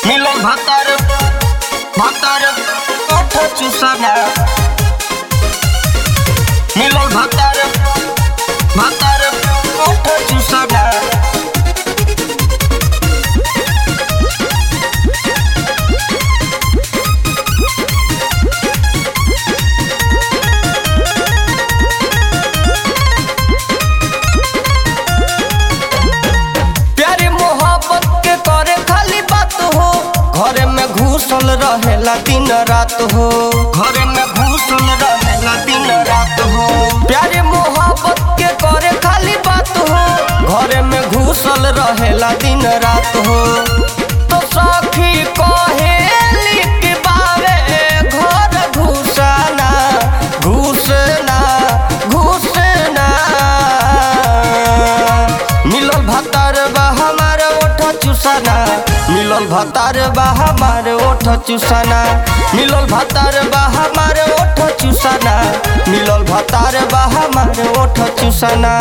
মিলন ভাতার ভাতার ওঠ চুষানা মিলন ভাতার ভাতার ওঠ চুষানা प्यारी मोहब्बत के करे खाली बात हो घरे में घुसल रहेला दिन रात हो घरे में घुसल रहेला दिन रात हो प्यारी मोहब्बत के करे खाली बात हो घरे में घुसल रहेला दिन रात हो तो सखी कहेली कि बावे घर घुसना घुसना घुसना मिलल भतार बा हमार ओठ चुसाना मिलल भतार बा हमार ओठ चुसाना मिलल भतार बा हमार ओठ चुसाना मिलल भतार बा हमार ओठ चुसाना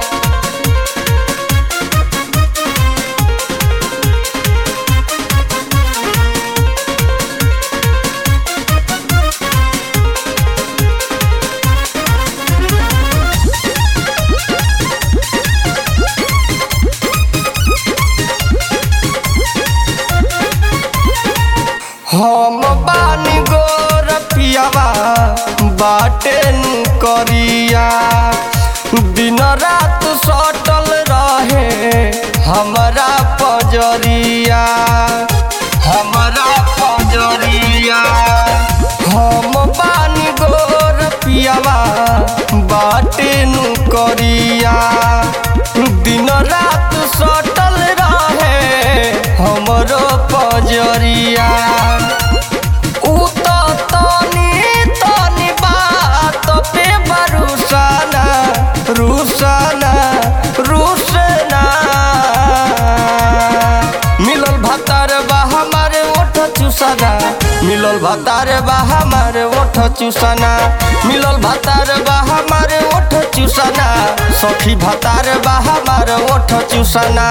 हम बानी गोर पियावा बाटे नु करिया दिन रात सटल रहे हमारा पजरिया हमारा पजरिया हम बानी गोर पियावा बाटे नु करिया दिन रात सटल रहे हमरो पजरिया उ त तनी तनी बात पे बरुसाना रुसाना रुसना मिलल भतार बा हमारे ओठ चुसाना मिलल भतार बा हमारे ओठ चुसाना मिलल भतार बा हमारे ओठ चुसाना सखी भतार बा हमारे ओठ चुसाना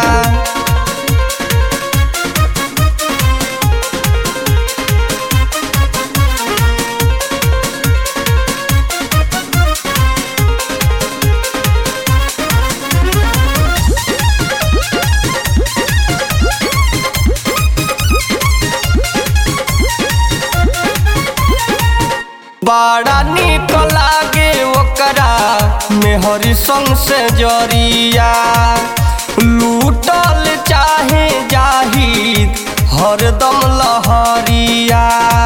बड़ा निक लागे ओकरा मेहरी संग से जरिया लूटल चाहे जाहिद हरदम लहरिया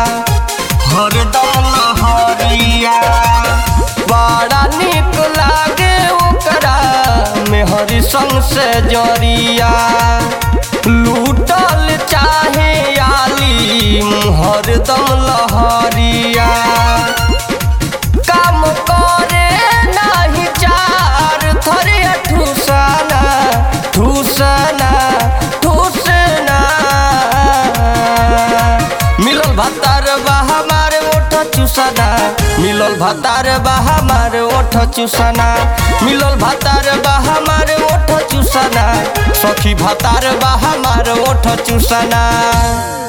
हरदम लहरिया बड़ा निक लागे ओकरा मेहरी संग से जरिया लूटल चाहे आलिम हरदम लहरिया काम करे नाही चार थरे ठूसना ठूसना ठूसना मिलल भतार बा हमारे ओठ चुसना मिलल भतार बा हमारे ओठ चुसना मिलल भतार बा हमारे ओठ चुसना सखी भतार बा हमारे ओठ चुसना